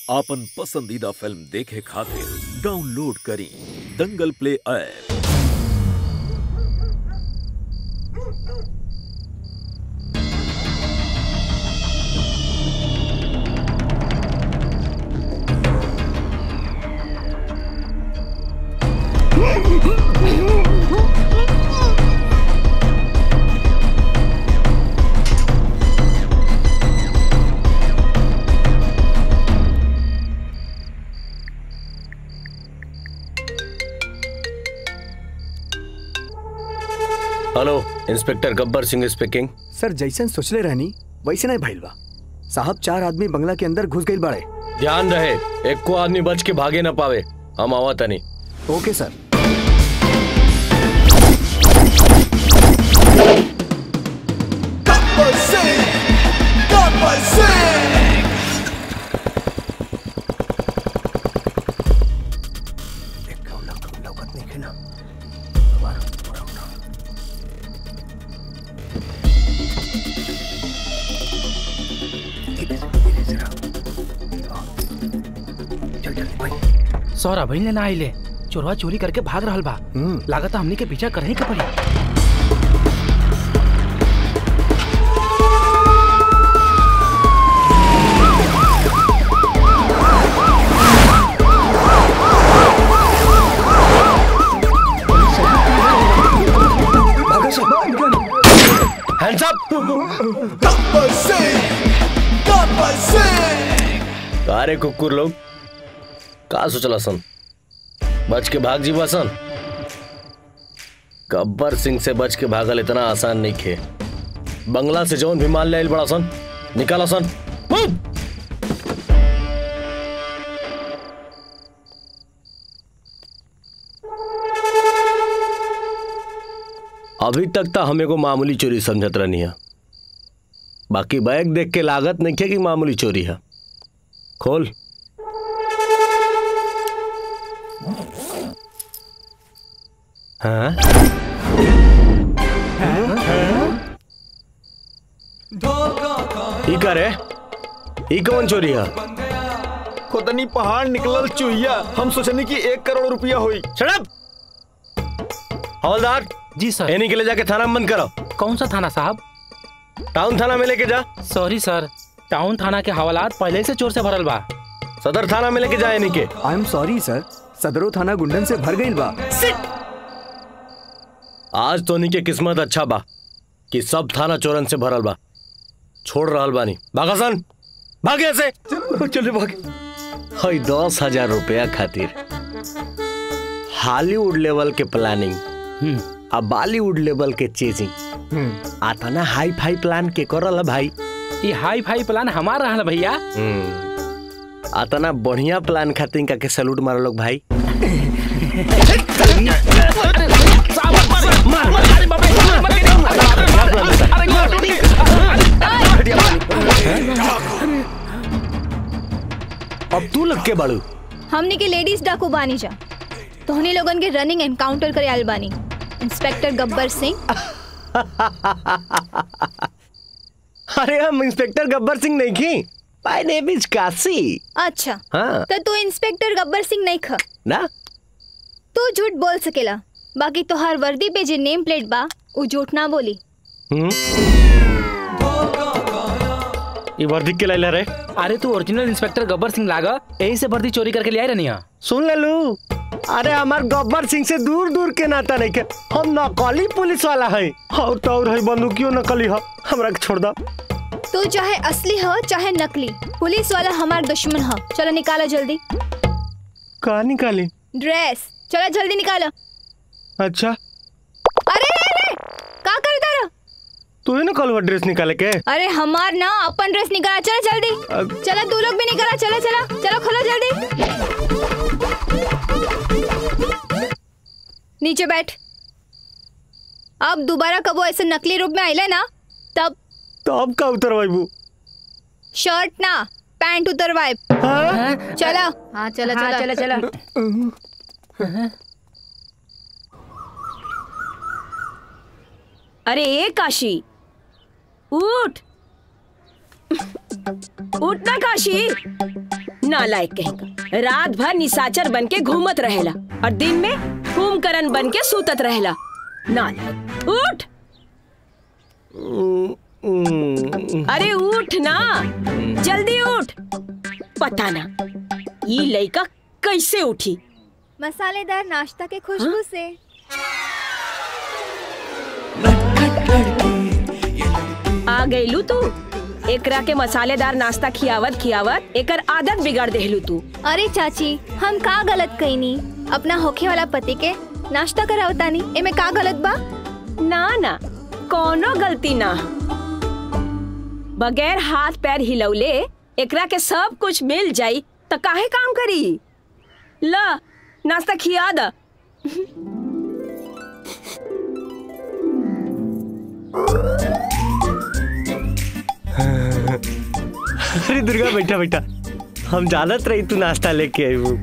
आपन पसंदीदा फिल्म देखे खातिर डाउनलोड करी Dangal play app hello inspector Gabbar Singh speaking sir जैसन सोचले रहनी वैसे नहीं भइल बा साहब चार आदमी बंगला के अंदर घुस गइल बाड़े ध्यान रहे एक को आदमी बच के भागे ना पावे हम आवा तनी ओके सर सौरा भइल ने ना आइले चोरवा चोरी करके भाग रहल बा लागत हमनी के पीछा करही के पड़ी हैंड्स अप अरे कुकुर लोग का सोचला सन बच के भाग जीवा सन गब्बर सिंह से बच के भागल इतना आसान नहीं खे बंगला से जौन भी माल ले आइल बड़ा सन निकाला सन मूव! अभी तक तो हमें को मामूली चोरी समझत रहनी है बाकी बैग देख के लागत नहीं है कि मामूली चोरी है खोल हाँ ई का रे ई कौन चोरी है खुदनी पहाड़ निकलल चुहिया हम सोचनी कि एक करोड़ रुपया हुई शराब हवलदार जी सर एनी के ले जाके थाना में बंद करो कौन सा थाना साहब टाउन थाना में लेके जा सॉरी सर टाउन थाना के हवालात पहले से चोर से भरल बा सदर थाना में लेके जा एनी के आई एम सॉरी सर सदरो थाना गुंडन से भर गइल बा आज तो के किस्मत अच्छा बा कि सब थाना चोरन से भरल बा छोड़ रहल बानी भागासन भाग यहाँ से चले भाग हई दस हजार रुपया खातिर हॉलीवुड लेवल के प्लानिंग आ बॉलीवुड लेवल के चेजिंग आता ना हाई फाई प्लान के करल भाई ये हाई फाई प्लान हमार रहल भैया आता ना बढ़िया प्लान खातिर का के सैल्यूट मारो लोग भाई अब तू लग के बाड़ू हमनी के लेडीज डाकू बानी जा तोहनी लोगन के रनिंग एनकाउंटर करे आयल बानी इंस्पेक्टर गब्बर सिंह अरे हम इंस्पेक्टर गब्बर सिंह नहीं की माय नेम इज काशी अच्छा हाँ तो तू इंस्पेक्टर गब्बर सिंह नहीं ख ना तू झूठ बोल सकेला बाकी तोहार वर्दी पे जे नेम प्लेट बा उ झूठ ना बोली हम्म ये वर्दी के लाइला रे अरे तू ओरिजिनल इंस्पेक्टर गब्बर सिंह लागा यही से भर्ती चोरी करके ले आई रहनी है सुन ले लू अरे हमार गब्बर सिंह से दूर दूर के नाता नहीं के हम नकली पुलिस वाला है और तो और है बंदूकियो नकली है हमरा के छोड़ दा तू चाहे असली हो चाहे नकली पुलिस वाला हमार दुश्मन हो चलो निकालो जल्दी कहा निकाली ड्रेस चलो जल्दी निकालो अच्छा अरे रे रे का कर रहा तू ही ना कल ड्रेस निकाले के अरे हमार ना अपन ड्रेस निकाला चलो जल्दी अब- चलो तू लोग भी निकाला चलो चलो चलो खोलो जल्दी नीचे बैठ अब दोबारा कबो ऐसे नकली रूप में आइले ना तब तो अब का उतर बाबू शर्ट ना पैंट उतरवाए हाँ चलो हाँ चलो चलो चलो चलो अरे ए काशी उठ उठ ना काशी नालायक कहेगा रात भर निशाचर बन के घूमत रहेला और दिन में कुंभकर्ण बन के सूतत रहेला नालायक उठ अरे उठ ना जल्दी उठ पता ना ये लड़का कैसे उठी मसालेदार नाश्ता के खुशबू से आ गईलू तू एकरा के मसालेदार नाश्ता खियावत खियावत एकर आदत बिगाड़ देहलू तू अरे चाची हम का गलत कईनी अपना होखे वाला पति के नाश्ता करावतानी एमे का गलत बा ना ना कोनो गलती ना बगैर हाथ पैर हिलौले एकरा के सब कुछ मिल जाई त काहे काम करी ला नाश्ता खिया द अरे दुर्गा बैठा बैठा हम जानत रही तू नाश्ता लेके आई वो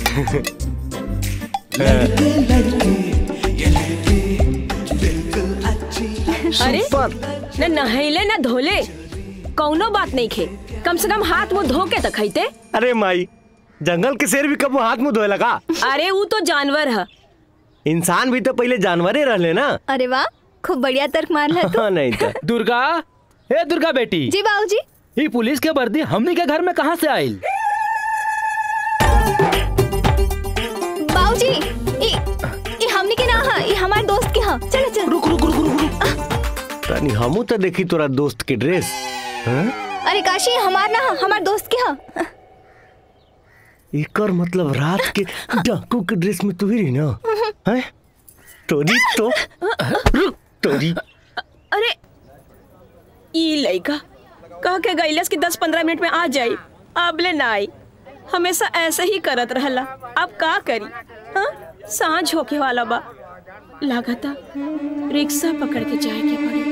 अरे न नहैले न धोले कौनो बात नहीं खे कम से कम हाथ मुंह धो के त खैते अरे माई जंगल के शेर भी कबो हाथ मुंह धोए लगा अरे वो तो जानवर है इंसान भी तो पहले जानवरे रहले ना अरे वाह खूब बढ़िया तर्क मार है तू हाँ नहीं तो दुर्गा हे दुर्गा बेटी जी बाबूजी ये पुलिस के वर्दी हमनी के घर में कहाँ से आयल बाबूजी ई ई हमनी के ना हा ई हमारे दोस्त के हा चलो चलो रुक रुक रुक रुक रुक रानी हमू तो देखी तोरा दोस्त के ड्रेस हाँ? अरे काशी हमार ना हा हमार दोस्त के हा एकर मतलब रात के डाकू के ड्रेस में तू ही रही ना हैं? तोरी तो रुक तोरी अरे ई लड़का कह के गईलस कि दस पंद्रह मिनट में आ जाई अबले ना आई हमेशा ऐसे ही करत रहला अब का करी हाँ सांझ होके वाला बा लागता रिक्शा पकड़ के जाए के पड़ी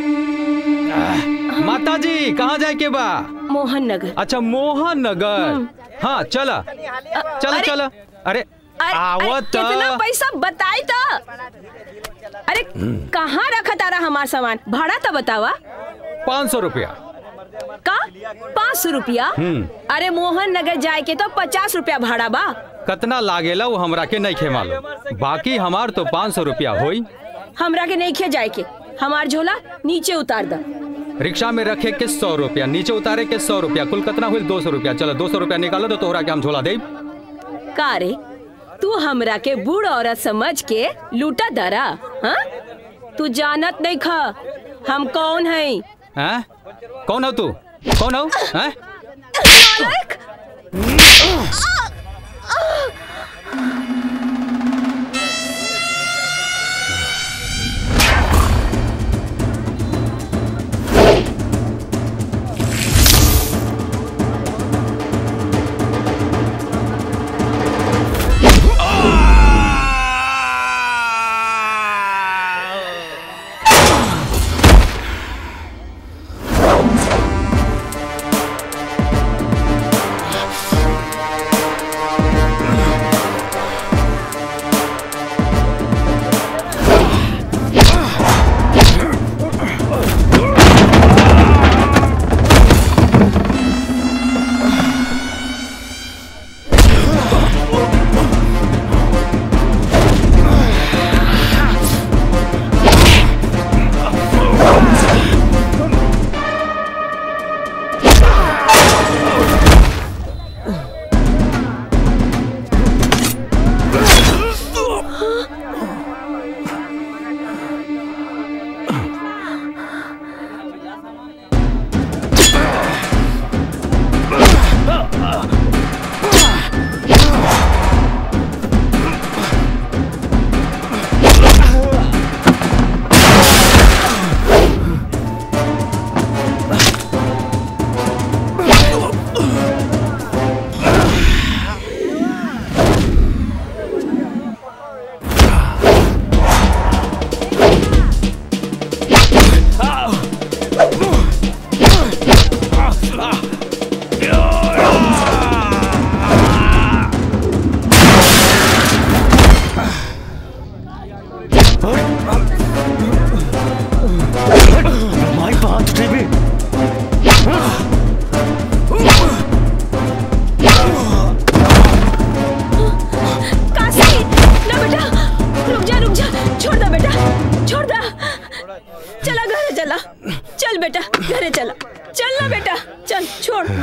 माता जी कहाँ जाए के बा मोहन नगर अच्छा मोहन नगर हाँ चला चला अरे- चला अरे अरे, आवत अरे, कितना पैसा बताई तो अरे कहाँ रखा तारा हमार सामान भाड़ा तो बतावा पाँच सौ रुपया का पाँच सौ रुपया अरे मोहन नगर जाए के तो पचास रुपया भाड़ा बा कितना लागेला वो हमरा के नहीं खे मालूम बाकी हमार तो पाँच सौ रुपया होई हमरा के नहीं खे जाए के हमार झोला नीचे उतार द रिक्शा में रखे के सौ रुपया नीचे उतारे के सौ रुपया कुल कितना हुई दो सौ रुपया चलो दो सौ रुपया निकालो तो तोहरा के हम झोला दे का रे तू हमरा के बूढ़ औरत समझ के लूटा दरा हाँ तू जानत नहीं खा हम कौन है हैं कौन हो तू कौन हो हैं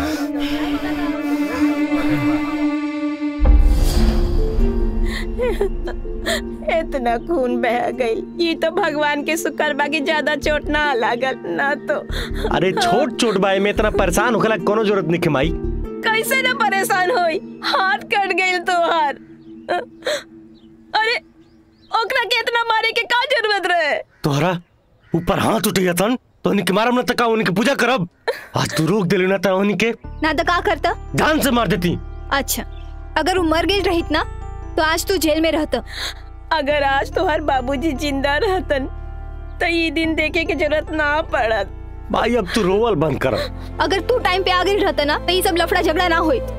इतना खून बह गई ये तो भगवान के शुक्र बाकी ज्यादा चोट ना लागल ना तो अरे छोट छोट बाई में इतना परेशान होखला कोनो जरूरत नहीं माई कैसे ना परेशान होई हाथ कट गई तोहार अरे ओकरा के इतना मारे के का जरूरत रहे तोहरा ऊपर हाथ उठ गया तन तो उनके मारम न तका उनकी पूजा करब आज तू रोक दिले ना तो उनके ना तो का करता जान से मार देती अच्छा अगर वो मर गई रहित ना तो आज तू जेल में रहता अगर आज तोहार बाबूजी जिंदा रहतन तो ये दिन देखे के जरूरत ना पड़त भाई अब तू रोवल बंद कर अगर तू टाइम पे आगे रहता ना तो ये सब लफड़ा झगड़ा ना होई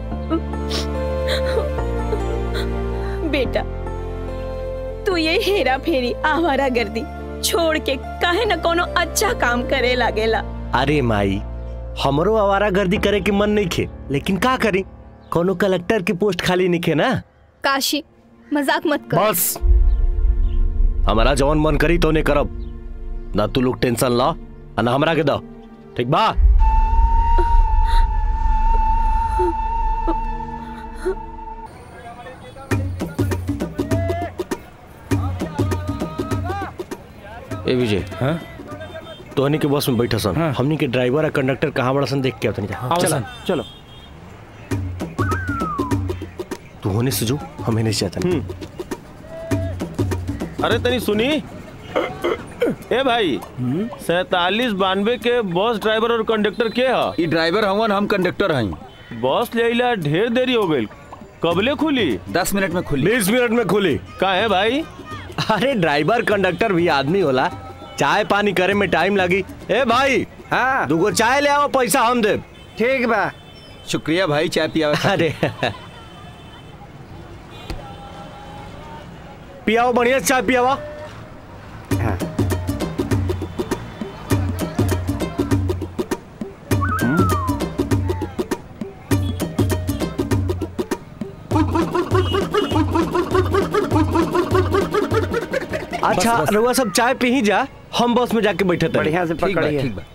बेटा तू ये हेरा फेरी आवारा गर्दी छोड़ के काहे न कोनो अच्छा काम करे लागेला अरे माई हमरो आवारा गर्दी करे के मन नहीं खे लेकिन का करी कोनो कलेक्टर की पोस्ट खाली नहीं खे ना काशी मजाक मत कर बस हमारा जवन मन करी तो ने करब ना तू लोग टेंशन ला आ ना हमरा के दो ठीक बा ए विजय हाँ? तोहनी के बस में बैठा सन हाँ। हमनी के ड्राइवर और कंडक्टर कहाँ बड़ा सन देख के आवतनी जा आओ चला सन, चलो तू होने से जो हम होने से जाता नहीं अरे तनी सुनी ए भाई सैतालीस बानवे के बस ड्राइवर और कंडक्टर के ह ई ड्राइवर हवन हम कंडक्टर हई बस ले अइला ढेर देरी हो गई कबले खुली दस मिनट में खुली बीस मिनट में खुली का है भाई अरे ड्राइवर कंडक्टर भी आदमी होला चाय पानी करे में टाइम लगी ए भाई हाँ दूगो चाय ले आओ पैसा हम दे ठीक बा शुक्रिया भाई चाय पिया अरे पियाओ बढ़िया से चाय पियावा अच्छा रउआ सब चाय पी ही जा हम बस में जाके बैठे थे बढ़िया से ठीक बा पकड़िए ठीक बा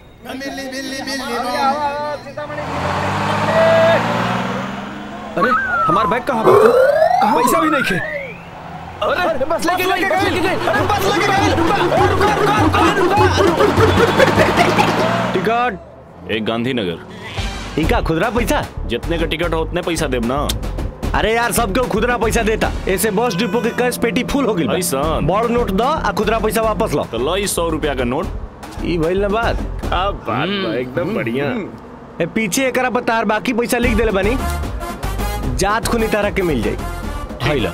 अरे हमार बैग कहाँ बा पैसा भी नहीं खे अरे बस लेके गए बस लेके गए अरे बस लेके गए टिकट एक गांधीनगर इनका खुदरा पैसा जितने का टिकट हो उतने पैसा देब ना अरे यार सबके खुदरा पैसा देता ऐसे बस डिपो के कैश पेटी फुल हो गई ऐसन। बड़ नोट दो आ खुदरा पैसा वापस लो तो लो इस सौ रुपया का नोट ई भइल ना बात अब बात बा, एकदम बढ़िया ए पीछे एकरा बतार बाकी पैसा लिख देले बानी जात खुनी तारा के मिल जाई हाइला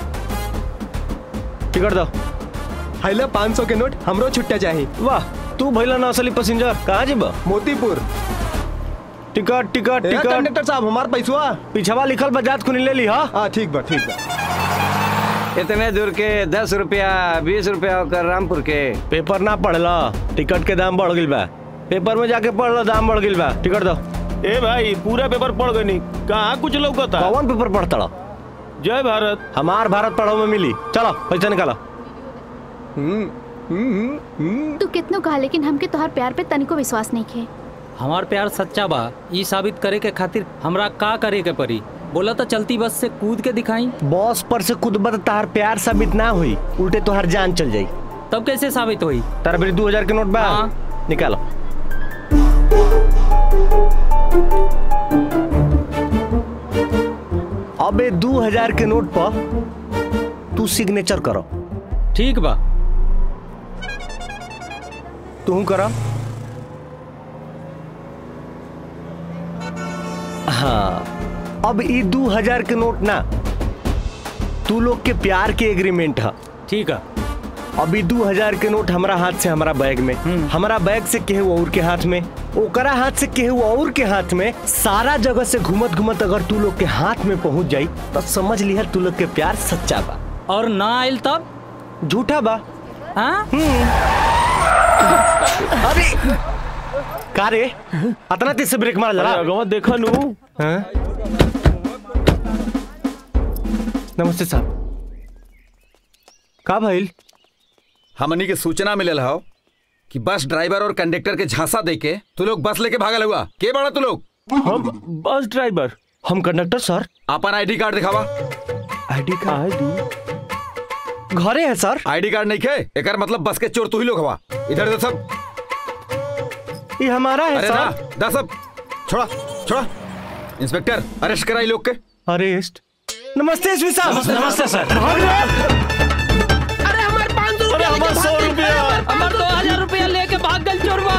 टिकट दो हाइला पाँच सौ के नोट हमरो छुट्टा चाहिए वाह तू भइला ना असली पैसेंजर कहाँ जेबा मोतीपुर टिकट टिकट ए, टिकट कंडक्टर साहब हमार पैसवा पिछवा लिखल बा जात खुनी ले ली हा हाँ ठीक बा ठीक बा इतने दूर के दस रुपया बीस रुपया होकर रामपुर के पेपर ना पढ़ला टिकट के दाम बढ़ गइल बा पेपर में जाके पढ़ लो दाम बढ़ गइल बा टिकट दो ए भाई पूरा पेपर पढ़ गई नहीं कहाँ कुछ लौकता कौन पेपर पढ़ता लो जय भारत हमार भारत पढ़ो में मिली चलो पैसा निकालो तू कितनो कहा लेकिन हमके तोहार प्यार पे तनिको विश्वास नहीं खे हमार प्यार सच्चा बा ई साबित करे के खातिर हमरा का करे के पड़ी बोला तो चलती बस से कूद के दिखाई बॉस पर से कुदबत तार प्यार साबित ना हुई उल्टे तोहर जान चल जाई तब कैसे साबित हुई तारा मेरी दो हजार के नोट बा हाँ। निकालो अबे दो हजार के नोट पर तू सिग्नेचर करो ठीक बा तू करो हाँ अब ई दो हजार के नोट ना तू लोग के प्यार के एग्रीमेंट है ठीक है अभी दो हजार के नोट हमारा हाथ से हमारा बैग में हमारा बैग से केहू और के हाथ में ओकरा हाथ से केहू और के हाथ में सारा जगह से घूमत घूमत अगर तू लोग के हाथ में पहुंच जाई तो समझ लिया तू लोग के प्यार सच्चा बा और ना आयल तब झूठा बा हाँ अरे का रे अतना तेज से ब्रेक मार जरा अगवा देखा नू हाँ? नमस्ते साहब का भइल हमनी के सूचना मिलल हो कि बस ड्राइवर और कंडक्टर के झांसा दे के तू लोग बस लेके भागल हुआ के बड़ा तू लोग हम बस ड्राइवर हम कंडक्टर सर अपन आईडी कार्ड दिखावा आईडी कार्ड घरे है सर आईडी कार्ड नहीं खे एकर मतलब बस के चोर तू ही लोग हवा इधर दे सब ये हमारा है अरे सर ना दा सब छोड़ा छोड़ा इंस्पेक्टर अरेस्ट कराई लोग के अरेस्ट नमस्ते एसपी साहब नमस्ते सर अरे हमारे पाँच सौ रुपया हमारे सौ रुपया हमारे दो हजार रुपया लेके भाग गल चोरवा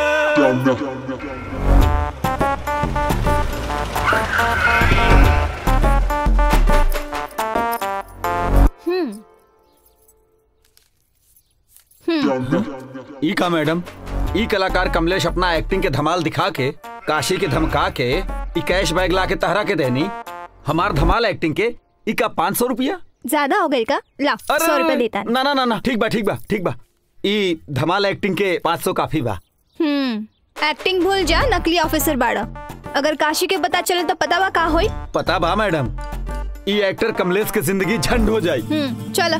ई का मैडम ई कलाकार कमलेश अपना एक्टिंग के धमाल दिखा के काशी के धमका के ई कैश बैग ला के तहरा के देनी हमार धमाल एक्टिंग के ई का पाँच सौ रुपया ज्यादा हो गई का ला सौ रुपया देता ना ना ना ना ठीक बा ठीक बा ठीक बा ई धमाल एक्टिंग के पाँच सौ काफी बा हम्म एक्टिंग भूल जा नकली ऑफिसर बाड़ा अगर काशी के पता चले तो पता बा का होई पता बा मैडम ई एक्टर कमलेश के जिंदगी झंड हो जाई हम्म चलो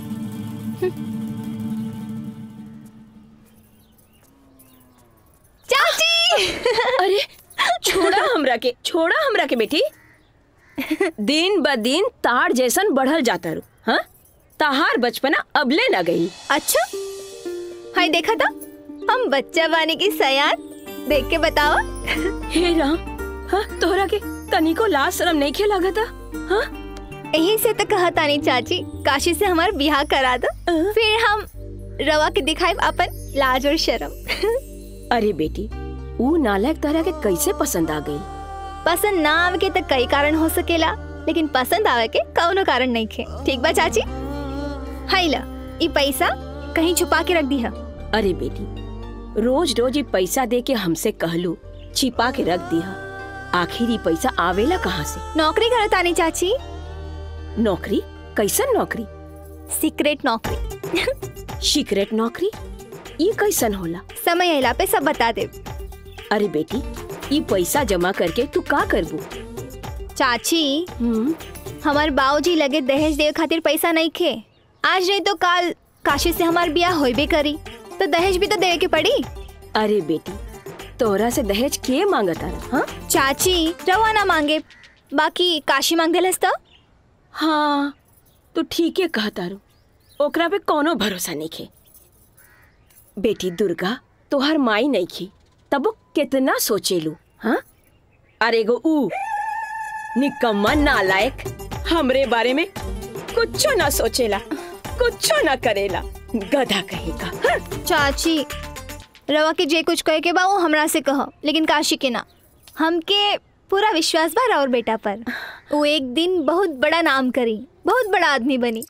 चाची अरे छोड़ा हमरा के छोड़ा हमरा के बेटी दिन ब दिन तार जैसन बढ़ल जाता रू हाँ तहार बचपना अबले न गई अच्छा हाय देखा था हम बच्चा बानी की सयान देख के बताओ हे राम हाँ तोहरा के तनिको लाज शरम नहीं खे लगा था हाँ यही से तो कहा तानी चाची काशी से हमार बिहार करा दो फिर हम रवा के दिखाए अपन लाज और शर्म अरे बेटी ऊ नालायक तरह के कैसे पसंद आ गई पसंद ना आवे के तो कई कारण हो सकेला लेकिन पसंद आवे के कौनो कारण नहीं खे ठीक बा चाची हाई ला ई पैसा कहीं छुपा के रख दी है अरे बेटी रोज रोज ये पैसा दे के हमसे कहलू छिपा के रख दिया आखिर ये पैसा आवेला कहाँ से नौकरी करत आनी चाची नौकरी कैसन नौकरी सीक्रेट नौकरी सीक्रेट नौकरी ये कैसन होला समय अला पे सब बता दे अरे बेटी ये पैसा जमा करके तू का करबू चाची हमार बाबूजी लगे दहेज देवे खातिर पैसा नहीं खे आज नहीं तो काल काशी से हमार बियाह होइबे करी तो दहेज भी तो देवे के पड़ी अरे बेटी तोरा से दहेज के मांगता हाँ चाची रवा ना मांगे बाकी काशी मांग देलस तो हाँ तू ठीक है कहता रू ओकरा पे कोनो भरोसा नहीं खे बेटी दुर्गा तोहर माई नहीं खी तब वो कितना सोचेलू हाँ अरे गो ऊ निकम्मा नालायक हमरे बारे में कुछ ना सोचेला कुछ ना करेला गधा कहेगा हाँ? चाची रवा के जे कुछ कहे के बा वो हमरा से कहो लेकिन काशी के ना हमके पूरा विश्वास बा राउर बेटा पर वो एक दिन बहुत बड़ा नाम करी बहुत बड़ा आदमी बनी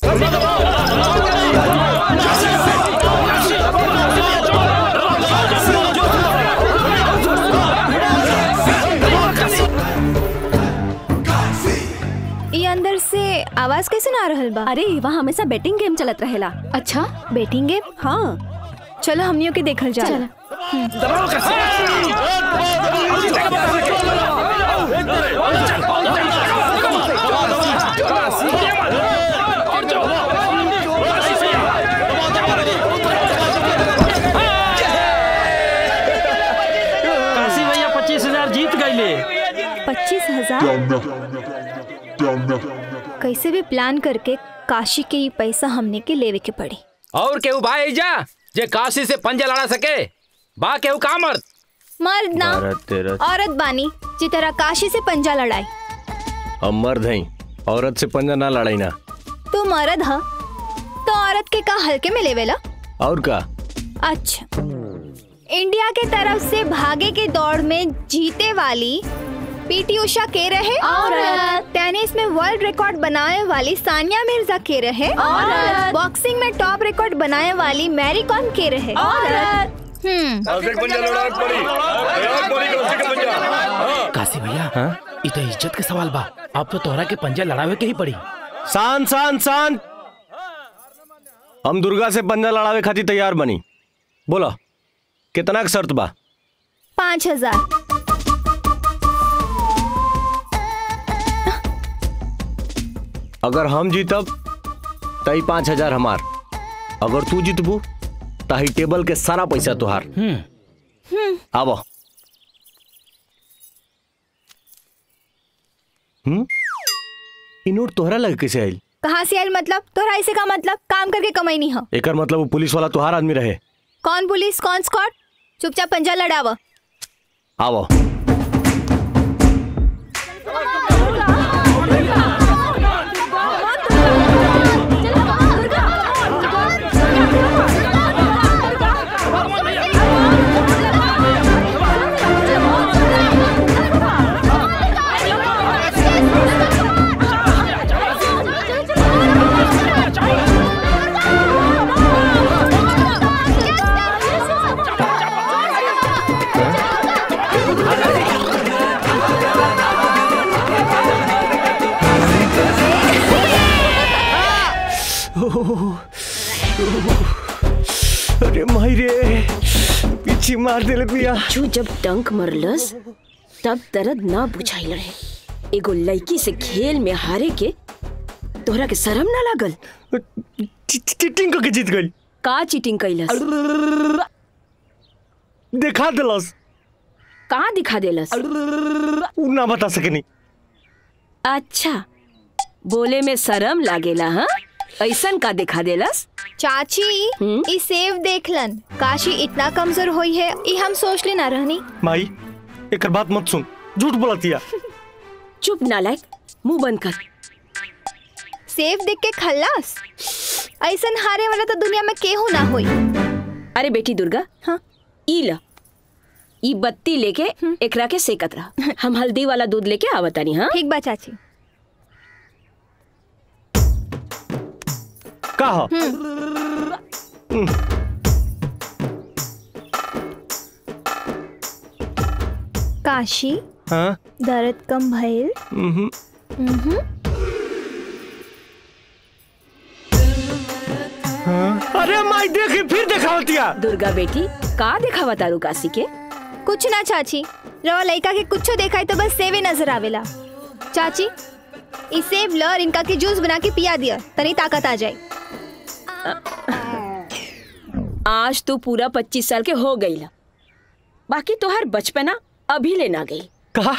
ये अंदर से आवाज कैसे ना आ रहल बा अरे वहाँ हमेशा बेटिंग गेम चलत रहेला अच्छा बेटिंग गेम हाँ चलो हमनियों के देखल जा चल काशी भैया पच्चीस हजार जीत गईले पच्चीस हजार कैसे भी प्लान करके काशी के ये पैसा हमने के लेवे के पड़ी और केहू बा जा जे काशी से पंजा लड़ा सके बा केहू का मर्द मर्द ना भारत तेरा औरत बानी जी तरह काशी से पंजा लड़ाई हम मर्द हैं औरत से पंजा ना लड़ाई ना तू मर्द ह तो औरत के का हल्के में लेवेला और का अच्छा इंडिया के तरफ से भागे के दौड़ में जीते वाली पीटी उषा के रहे औरत। टेनिस में वर्ल्ड रिकॉर्ड बनाने वाली सानिया मिर्जा के रहे औरत। बॉक्सिंग में टॉप रिकॉर्ड बनाने वाली मैरी कॉम के रहे औरत। हम्म काशी भैया हाँ? इ तो इज्जत के सवाल बा अब तो तोहरा के पंजा लड़ावे के ही पड़ी शांत शांत शांत हम दुर्गा से पंजा लड़ावे खातिर तैयार बनी बोलो कितना के शर्त बा पाँच हजार अगर हम जीतब तई पाँच हजार हमार अगर तू जीतबू तही टेबल के सारा पैसा तुहार आबो हम्म ई नोट तोहरा लगे कैसे आइल कहाँ से आयल मतलब तोहरा ऐसे का मतलब काम करके कमाई नहीं हो एकर मतलब वो पुलिस वाला तोहार आदमी रहे कौन पुलिस कौन स्कॉट चुपचाप पंजा लड़ावा आवो अरे माई रे पीछे मार देले पिया बिच्छू जब डंक मरलस तब दर्द ना बुझाइल रहे एगो लड़की से खेल में हारे के तोहरा के शर्म ना लागल चीटिंग करके जीत गई का चीटिंग कैलस दिखा दिलस कहाँ दिखा देलस उ ना बता सकेनी अच्छा बोले में शर्म लागेला हाँ ऐसन का दिखा देलस चाची ई सेव देखलन काशी इतना कमजोर होई है ई हम सोच ले ना रहनी माई एकर बात मत सुन झूठ बोलतिया चुप नालायक मुंह बंद कर सेव देख के खल्लास ऐसन हारे वाला तो दुनिया में केहू ना होई अरे बेटी दुर्गा हाँ ई ल ई बत्ती लेके एकरा के सेकत रहा हम हल्दी वाला दूध लेके आवतानी हाँ ठीक बा चाची का हो काशी हाँ दर्द कम भइल हम्म उहुं। अरे माई देखी फिर दिखावतिया दुर्गा बेटी का दिखावा तारू काशी के कुछ ना चाची रवा लड़का के कुछो देखा तो बस सेवे नजर आवेला चाची ई सेव ल और इनका के जूस बना के पिया दिया तनी ताकत आ जाए आज तो पूरा पच्चीस साल के हो गई ला बाकी तोहर बचपना अभी लेना गई कहा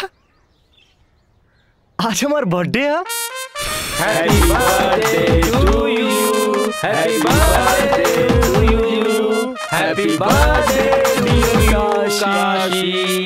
आज हमार बर्थडे है happy birthday to you happy birthday to you happy birthday dear Kashi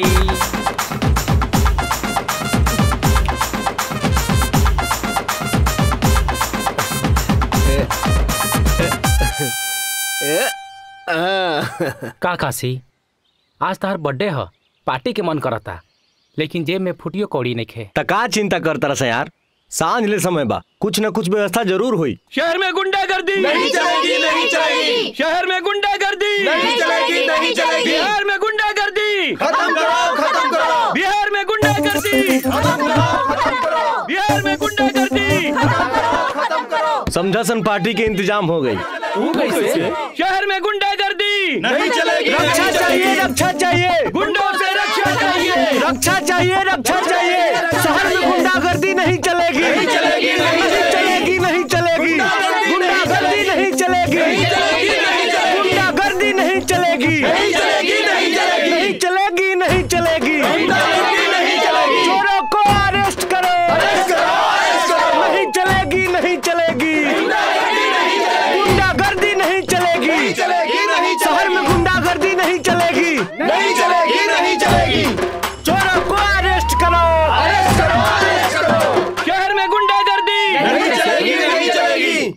का काशी आज तार बर्थडे ह पार्टी के मन करता लेकिन जेब में फुटियो कौड़ी नहीं खे त का चिंता करता रहा यार सांझ ले समय बा कुछ न कुछ व्यवस्था जरूर हुई शहर में गुंडागर्दी नहीं चलेगी, नहीं चलेगी। शहर में गुंडागर्दी नहीं चलेगी, नहीं चलेगी। बिहार में गुंडागर्दी खत्म करो, खत्म करो। बिहार में गुंडागर्दी बिहार में गुंडागर्दी समझासन पार्टी के इंतजाम हो गई शहर में गुंडागर्दी नहीं चलेगी, रक्षा नहीं चाहिए चलेगी। रक्षा चाहिए गुंडों से रक्षा चाहिए रक्षा चाहिए रक्षा चाहिए शहर में गुंडागर्दी नहीं चलेगी नहीं चलेगी, नहीं चलेगी नहीं चलेगी गुंडागर्दी नहीं चलेगी नहीं चलेगी, नहीं चलेगी। गुंडागर्दी नहीं चलेगी नहीं चलेगी, नहीं चलेगी। नहीं चलेगी नहीं चलेगी गुंडागर्दी नहीं चलेगी। चोरों को अरेस्ट करो अरेस्ट करो, अरेस्ट करो। नहीं चलेगी नहीं चलेगी गुंडागर्दी नहीं चलेगी। गुंडागर्दी नहीं चलेगी नहीं चलेगी, नहीं शहर में चलेगी। गुंडागर्दी नहीं चलेगी नहीं चलेगी, नहीं चलेगी। चोरों को अरेस्ट करो अरेस्ट करो, अरेस्ट करो। शहर में गुंडागर्दी नहीं चलेगी, नहीं चलेगी।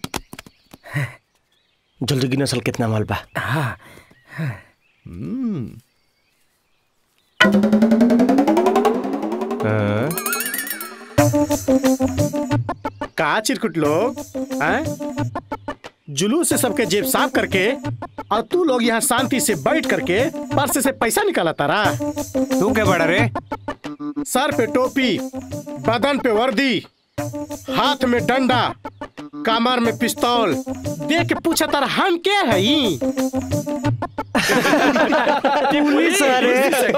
जल्दी की नस्ल कितना माल बा का चिरकुट लोग हैं? जुलूस से सबके जेब साफ करके और तू लोग यहाँ शांति से बैठ करके पर्स से पैसा निकाला तारा तू क्या बड़ा रे सर पे टोपी बदन पे वर्दी हाथ में डंडा कमर में पिस्तौल देख के पूछा तारा हम क्या है ई? पुलिस अरे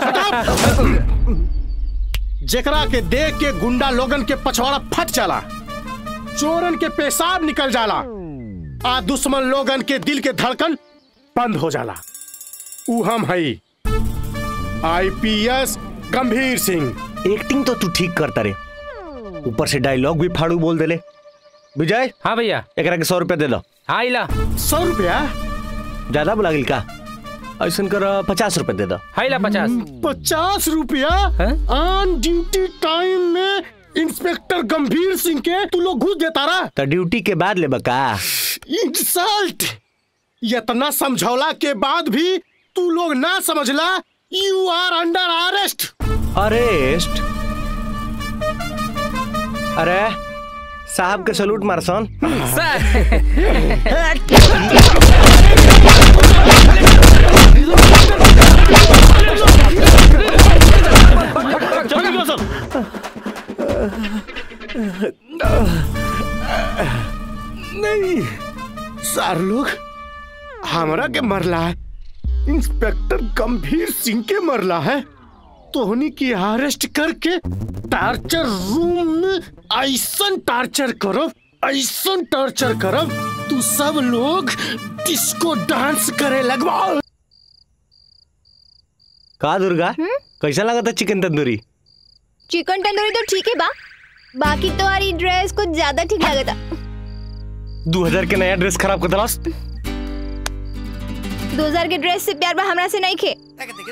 जेकरा के देख के गुंडा लोगन के पछवाड़ा फट जाला चोरन के पेशाब निकल जाला आ दुश्मन लोगन के दिल के धड़कन बंद हो जाला ऊ हम हई आईपीएस गंभीर सिंह एक्टिंग तो तू ठीक करता रे ऊपर से डायलॉग भी फाड़ू बोल देले विजय हाँ भैया एकरा के सौ रुपया दे दो हाँ इला सौ रुपया ज्यादा बोला गिल का ऐसा कर पचास रुपया दे दो हाँ इला पचास पचास रुपया ऑन ड्यूटी टाइम में इंस्पेक्टर गंभीर सिंह के तू लोग घुस देता रहा तो ड्यूटी के बाद ले बका इंसल्ट इतना समझौला के बाद भी तू लोग ना समझला you are under arrest arrest अरे साहब के सलूट मारसन चल गया सर नहीं सार लोग हमरा के मरला है इंस्पेक्टर गंभीर सिंह के मरला है तोहनी की अरेस्ट करके टार्चर रूम में ऐसा टार्चर करब ऐसा टार्चर करब तू सब लोग डिस्को डांस करे लगवाओ का दुर्गा कैसा लगा था चिकन तंदूरी चिकन तंदूरी तो ठीक है बा बाकी तुम्हारी ड्रेस कुछ ज्यादा ठीक लगा था दो हजार के नया ड्रेस खराब कर दलास दो हजार के ड्रेस से प्यार बा हमरा से नहीं खे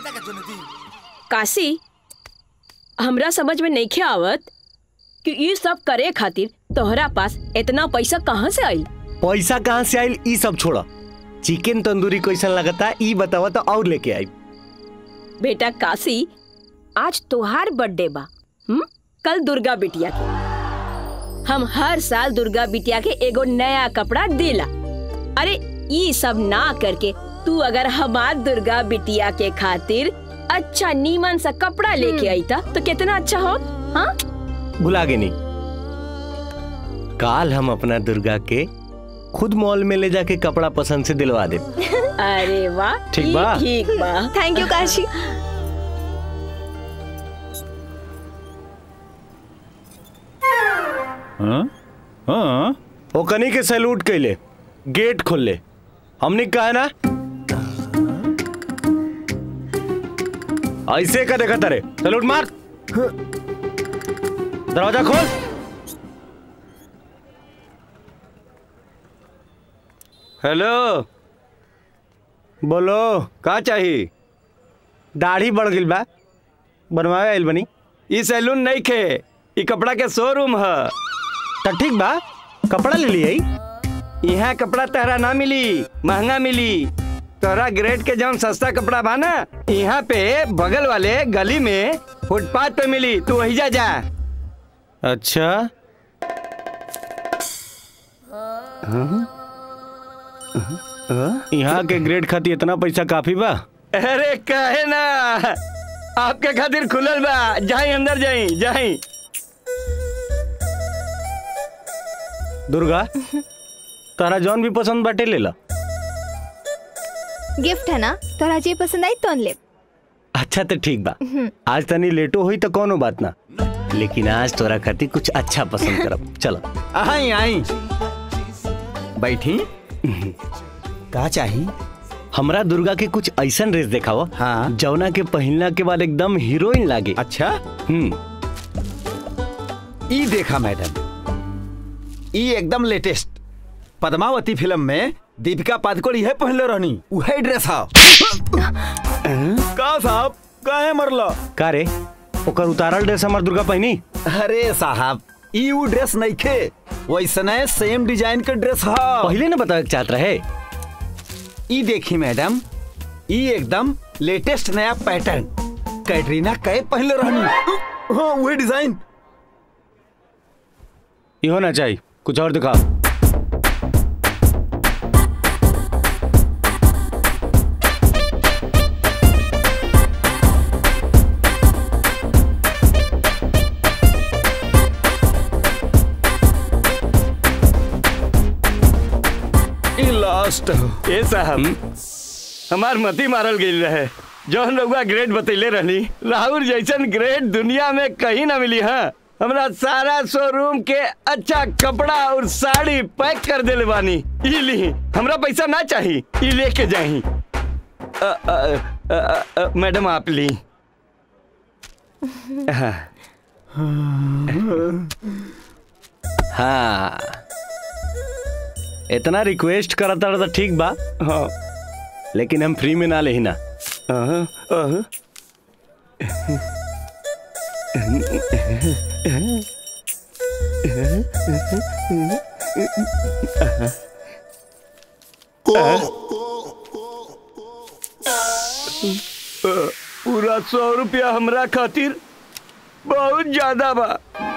काशी हमरा समझ में नहीं आवत कि ये सब करे खातिर तोहरा पास इतना पैसा कहाँ से आई पैसा कहाँ से आयल ई सब छोड़ा चिकन तंदूरी कैसा लगता ई बतावा तो और लेके आई बेटा काशी आज तोहार बर्थडे बा हम कल दुर्गा बिटिया के हम हर साल दुर्गा बिटिया के एगो नया कपड़ा देला अरे ये सब ना करके तू अगर हमार दुर्गा बिटिया के खातिर अच्छा नीमन सा कपड़ा लेके आई था तो कितना अच्छा हो हाँ भुला गए नहीं काल हम अपना दुर्गा के खुद मॉल में ले जाके कपड़ा पसंद से दिलवा दे अरे वाह ठीक बा? ठीक बा थैंक यू काशी हाँ हाँ ओ कनी के सैल्यूट कैले गेट खोल ले हमने कहा ना ऐसे का देखा तारे सैल्यूट मार दरवाजा खोल हेलो बोलो का चाहिए दाढ़ी बढ़ गई बा बनवावे आइल बनी ई सैलून नहीं खे ई कपड़ा के शोरूम है तो ठीक बा कपड़ा ले लिए यहाँ कपड़ा तहरा ना मिली महंगा मिली तोहरा ग्रेड के जौन सस्ता कपड़ा बा ना यहाँ पे बगल वाले गली में फुटपाथ पे मिली तू वही जा जा अच्छा यहाँ के ग्रेड खातिर इतना पैसा काफी बा अरे काहे ना आपके खातिर खुलल बा जाई अंदर जाई जाई दुर्गा तारा जौन भी पसंद बाटे ले ला गिफ्ट है ना तोरा जे पसंद आई तो ले अच्छा तो ठीक बा आज तनी लेटो हुई तो कोनो बात ना लेकिन आज तोरा खातिर कुछ अच्छा पसंद करब चलो आई आई बैठी का चाही हमरा दुर्गा के कुछ ऐसा ड्रेस देखाओ हाँ जौना के पहनला के बाद एकदम हीरोइन लागे अच्छा हम्म ई देखा मैडम ई एकदम लेटेस्ट पद्मावती फिल्म में दीपिका पादुकोण यह पहनले रहनी वही ड्रेस हा का साहब काहे मरला का रे ओकर उतारल ड्रेस हमर दुर्गा पहनी अरे साहब ई उ ड्रेस नहीं खे वैसने सेम डिजाइन के ड्रेस हा पहले ना बतावे के चाहत रहे ई देखी मैडम ई एकदम लेटेस्ट नया पैटर्न कैटरीना कै पहले रहनी हाँ वही डिजाइन ये होना चाहिए कुछ और दिखाओ लास्ट ए साहब हमार मती मारल गई रहे जौन रउआ ग्रेड बतैले रहनी राहुल जैसन ग्रेड दुनिया में कहीं ना मिली हाँ हमरा सारा शोरूम के अच्छा कपड़ा और साड़ी पैक कर देले बानी ई ली हमरा पैसा ना चाही ई लेके जाही अ, अ, अ, अ, अ, मैडम आप ली हाँ। हाँ इतना रिक्वेस्ट करता रहा तो ठीक बा हाँ लेकिन हम फ्री में ना ले ना अहं, अहं। पूरा सौ रुपया हमरा खातिर बहुत ज्यादा बा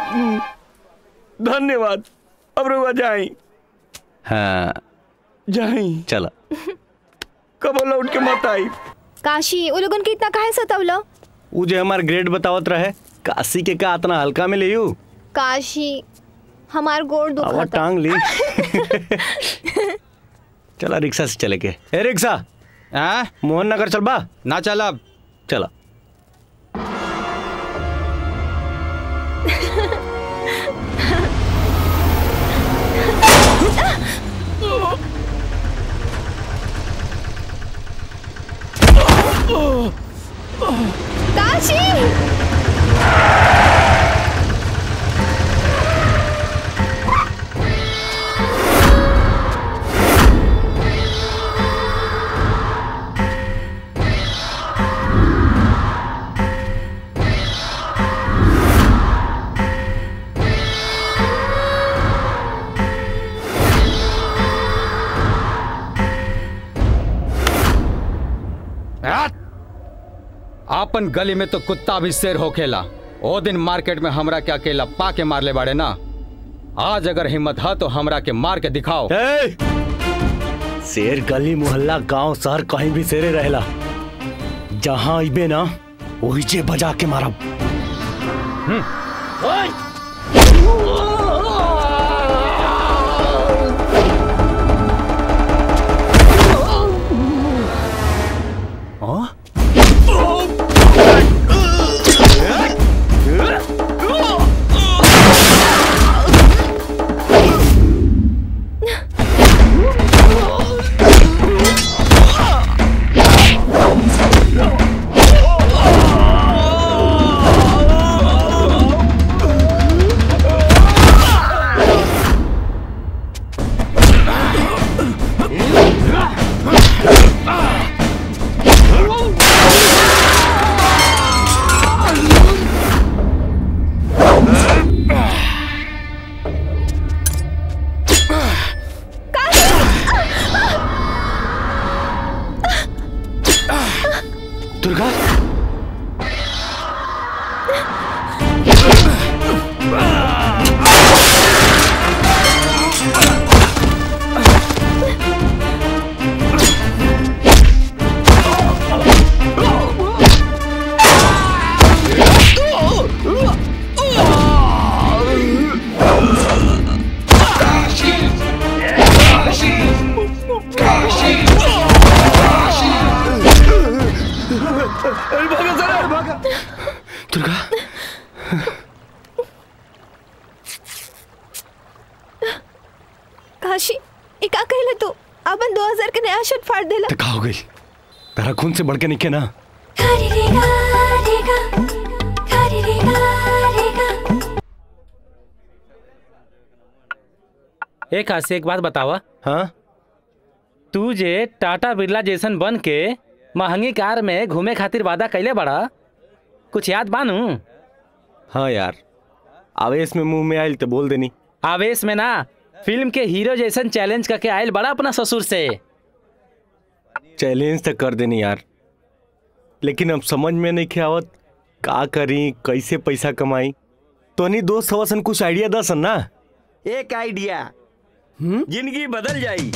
धन्यवाद अब रुआ जाई हाँ जाई चला कब लौट के मत आई काशी वो लोगन के इतना काहे सतावलो वो जो हमार ग्रेड बतावत रहे काशी के का इतना हल्का में ले यू काशी हमार गोड़ आवा दुखा टांग ली चला रिक्शा से चले के ए रिक्शा हाँ मोहन नगर चल बा ना चला चला काशी आपन गली में तो कुत्ता भी शेर होखेला ओ दिन मार्केट में हमरा के अकेला पा के मार ले बाड़े ना आज अगर हिम्मत है तो हमरा के मार के दिखाओ शेर गली मोहल्ला गांव शहर कहीं भी शेरे रहेला जहां अबे ना वही जे बजा के मारब दुर्गा दुर्गा काशी ये का कहले तू अपन 2000 के नया शर्ट फाड़ देला तो का हो गई तेरा खून से बढ़ के निके ना एक हाथ से एक बात बतावा हाँ तू जे टाटा बिरला जैसन बन के महंगी कार में घूमे खातिर वादा कैले बड़ा कुछ याद बानू हाँ यार आवेश में मुंह में आयल तो बोल देनी आवेश में ना फिल्म के हीरो जैसन चैलेंज करके आयल बड़ा अपना ससुर से चैलेंज तो कर देनी यार लेकिन अब समझ में नहीं के आवत का करी कैसे पैसा कमाई तो नहीं दोस्त हवसन कुछ आइडिया दसन ना एक आइडिया जिंदगी बदल जाई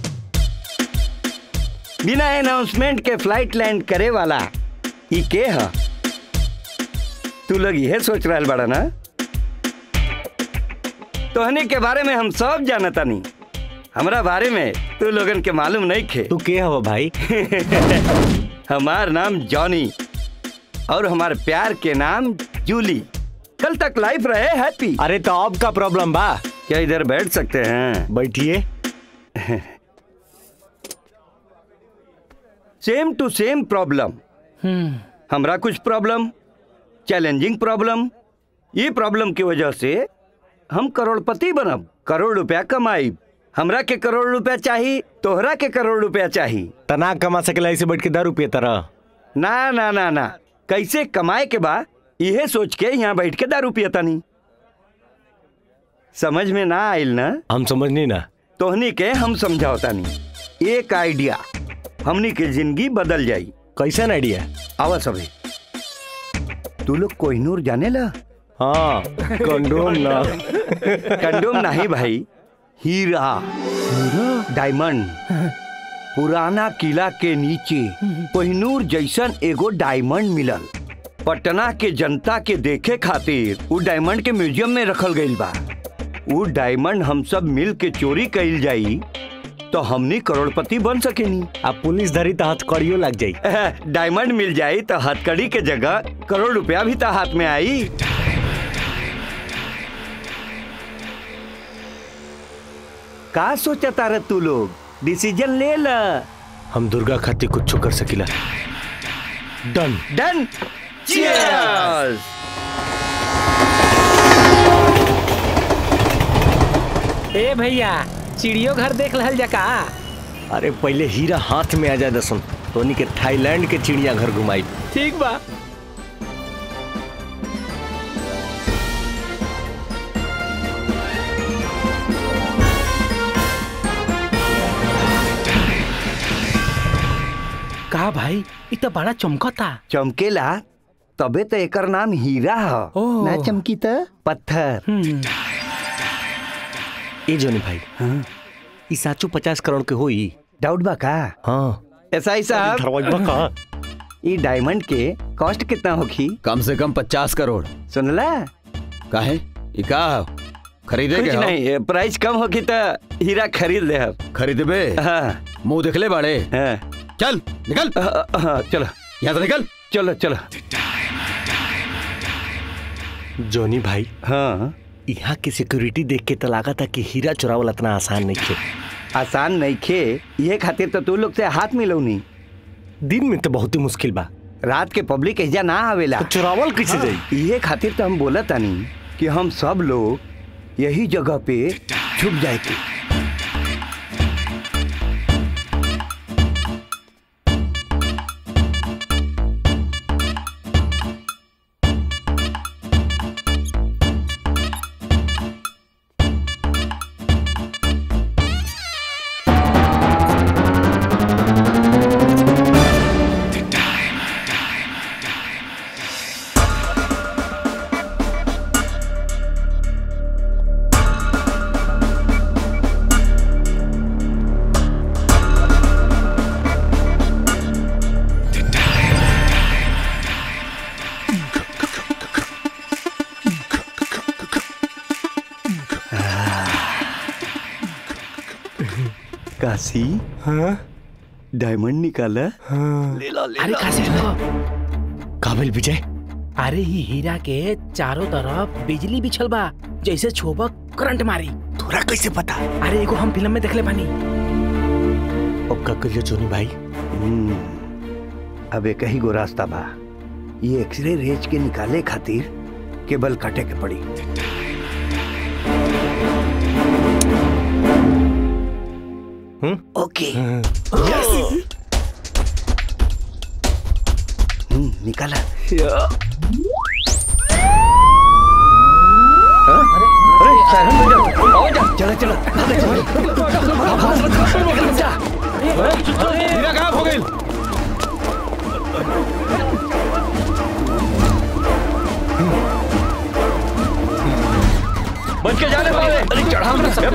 बिना अनाउंसमेंट के फ्लाइट लैंड करे वाला ई के ह तू लोग यह सोच रहा बड़ा ना तोहनी के बारे में हम सब जानता नहीं हमरा बारे में तू लोगन के मालूम नहीं खे तू के हवा भाई हमार नाम जॉनी और हमार प्यार के नाम जूली कल तक लाइफ रहे हैप्पी अरे तो अब का प्रॉब्लम बा क्या इधर बैठ सकते हैं बैठिए सेम टू सेम प्रॉब्लम हमरा कुछ प्रॉब्लम चैलेंजिंग प्रॉब्लम ये प्रॉब्लम की वजह से हम करोड़पति बनब करोड़ रुपया कमाई हमरा के करोड़ रुपया चाही तोहरा के करोड़ रुपया चाही तना कमा सकेला ऐसे बैठ के दारू पिए तरह ना ना ना ना कैसे कमाए के बा इहे सोच के यहाँ बैठ के दारू पियता नहीं समझ में ना आइल ना हम समझनी ना तोहनी के हम समझावता नहीं एक आइडिया हमनी के जिंदगी बदल जाई कैसन आइडिया आवा सभी तू लोग कोहिनूर जाने ला हाँ कंडोम ना कंडोम नहीं भाई हीरा डायमंड पुराना किला के नीचे कोहिनूर जैसन एगो डायमंड मिलल पटना के जनता के देखे खातिर उ डायमंड के म्यूजियम में रखल गईल बा उ डायमंड हम सब मिल के चोरी कईल जाई तो हमनी करोड़पति बन सकेनी अब पुलिस धरी तो हथकड़ियों लग जाई डायमंड मिल जाई तो हथकड़ी के जगह करोड़ रुपया भी तो हाथ में आई का सोचता रह तू लोग डिसीजन ले ला हम दुर्गा खातिर कुछ कर सकिला डन डन चीयर्स ए भैया चिड़ियो घर देख लहल जका अरे पहले हीरा हाथ में आ जाए दसन तोनी के थाईलैंड के चिड़िया घर घुमाई ठीक बा का भाई इ तो बड़ा चमकता चमकेला तबे तो एकर नाम हीरा ह ना चमकी त पत्थर ए जोनी भाई हाँ ई साचो पचास करोड़ के होई डाउट बा का हाँ ऐसा ही साहब धरवाई का ई डायमंड के कॉस्ट कितना होगी कम से कम पचास करोड़ सुनला काहे ई का ह? खरीदे कुछ के नहीं प्राइस कम होगी तो हीरा खरीद ले हम खरीदबे हाँ मुंह देखले बाड़े हाँ चल निकल हाँ चलो यहाँ से निकल चलो चलो जोनी भाई हाँ यहाँ की सिक्योरिटी देख के तो लगा था कि हीरा चुरावल इतना आसान नहीं खे आसान नहीं खे ये खातिर तो तू लोग से हाथ मिलौनी दिन में तो बहुत ही मुश्किल बा रात के पब्लिक एजा ना आवेला तो चुरावल कैसे जाई ये खातिर तो हम बोला तानी कि हम सब लोग यही जगह पे छुप जाए के काशी हाँ डायमंड निकाला हाँ ले लो ले अरे लो। काशी रुको काबिल विजय अरे ही हीरा के चारों तरफ बिजली बिछल बा जैसे छोबक करंट मारी तोरा कैसे पता अरे एगो हम फिल्म में देखले बानी अब का करियो जोनी भाई हम्म, अब एक ही गो रास्ता बा ये एक्सरे रेज के निकाले खातिर केबल काटे के पड़ी ओके यस हम्म, निकाला हाँ? अरे साइड में जाओ आओ जा चलो चलो हीरा कहाँ खो गई बच के जाने वाले अरे चढ़ा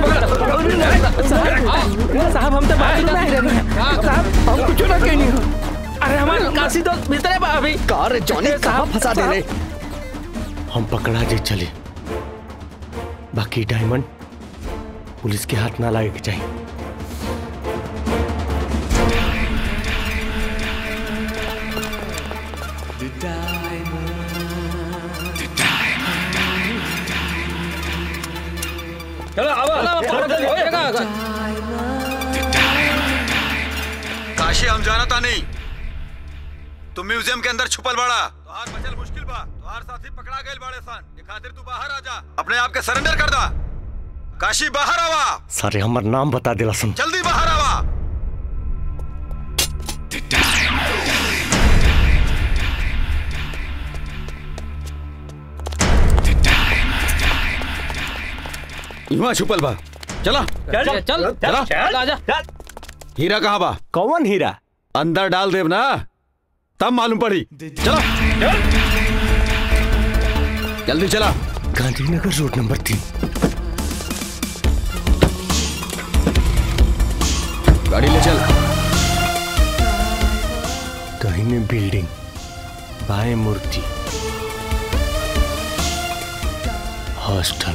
साहब हम तो बाहर में रह रहे हैं साहब हम कुछ ना कहनी हो अरे हमारे काशी दोस्त भीतर है बा अभी कार जॉनी कहाँ फंसा दे रहे हम पकड़ा जे चले बाकी डायमंड पुलिस के हाथ ना लगे के चाहिए चलो आवा काशी हम जानता नहीं तुम म्यूजियम के अंदर छुपल बड़ा तोहार बचल मुश्किल बा तोहार साथी पकड़ा गए बड़े सन अपने आप के सरेंडर कर दा काशी बाहर आवा सारे हमर नाम बता दिला सुन जल्दी बाहर आवा युवा छुपल बा चला चल चल चला चल आजा हीरा कहाँ बा कौन हीरा अंदर डाल देव ना तब मालूम पड़ी चला जल्दी चला गांधीनगर रोड नंबर तीन गाड़ी ले चल दाहिने बिल्डिंग बाएं मूर्ति हॉस्टल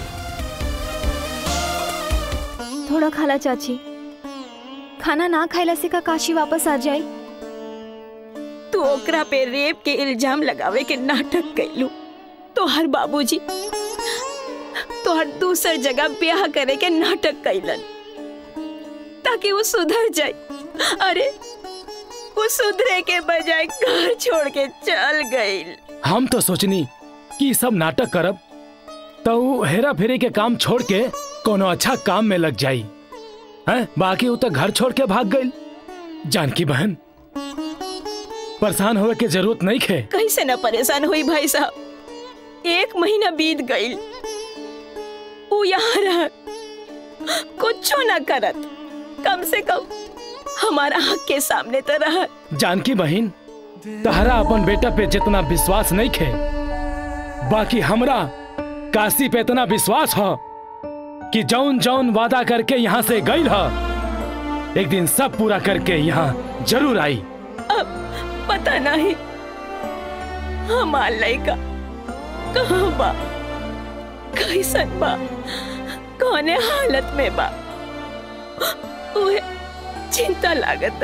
थोड़ा खाला चाची खाना ना खाइला से का काशी वापस आ जाए तू ओकरा पे रेप के इल्जाम लगावे के नाटक कैलू तोहर बाबूजी तोहर दूसर जगह ब्याह करे के नाटक कैलन ताकि वो सुधर जाए अरे वो सुधरे के बजाय घर छोड़ के चल गई हम तो सोचनी कि ई सब नाटक करब तो ऊ हेरा फेरी के काम छोड़ के कोनो अच्छा काम में लग जाई हैं बाकी ऊ तो घर छोड़ के भाग गई जानकी बहन परेशान होवे के जरूरत नहीं खे कैसे न परेशान हुई भाई साहब एक महीना बीत गई वो यहाँ रह कुछ न करत कम से कम हमारा हक के सामने तो रह जानकी बहन तहरा अपन बेटा पे जितना विश्वास नहीं खे बाकी हमरा काशी पे इतना विश्वास हो कि जौन जौन वादा करके यहाँ से गई ह एक दिन सब पूरा करके यहाँ जरूर आई अब पता नहीं हमार लड़का कहाँ बा कैसन बा कौने हालत में बा उहे चिंता लागत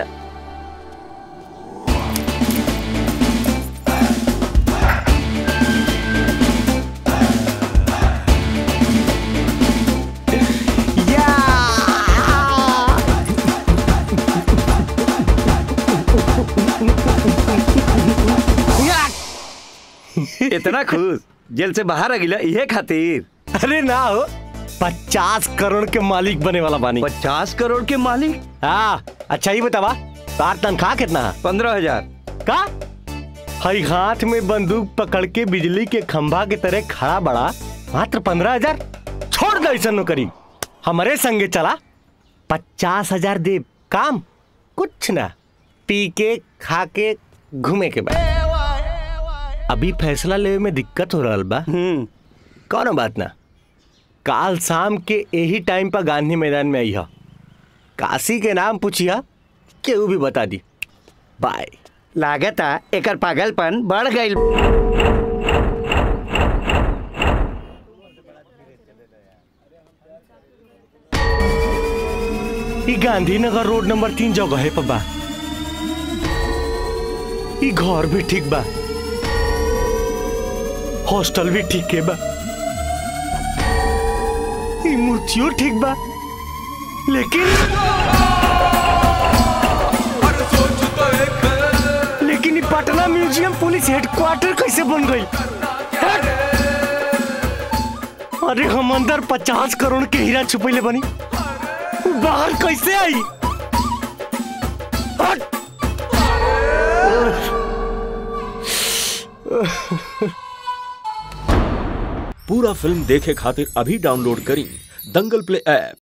इतना खुश जेल से बाहर आ गिला इहे खातिर अरे ना हो पचास करोड़ के मालिक बने वाला बानी पचास करोड़ के मालिक हाँ अच्छा ही बतावा तार तनख्वाह कितना पंद्रह हजार का हई हाथ में बंदूक पकड़ के बिजली के खंभा के तरह खड़ा बड़ा मात्र पंद्रह हजार छोड़ दे ऐसा नौकरी हमारे संगे चला पचास हजार दे काम कुछ ना पी के खा के घूमे के बाद अभी फैसला लेवे में दिक्कत हो रहा बा कौन बात ना काल शाम के यही टाइम पर गांधी मैदान में आई हा काशी के नाम पूछिया केहू भी बता दी बाय लागता एकर पागलपन बढ़ गई ई गांधीनगर रोड नंबर तीन जगह है पबा ई घर भी ठीक बा हॉस्टल भी ठीक है बा ई मूर्तियों ठीक बा लेकिन लेकिन ई पटना म्यूजियम पुलिस हेडक्वार्टर कैसे बन गई हट! अरे हम अंदर पचास करोड़ के हीरा छुपैले बनी बाहर कैसे आई हट! पूरा फिल्म देखे खातिर अभी डाउनलोड करी दंगल प्ले ऐप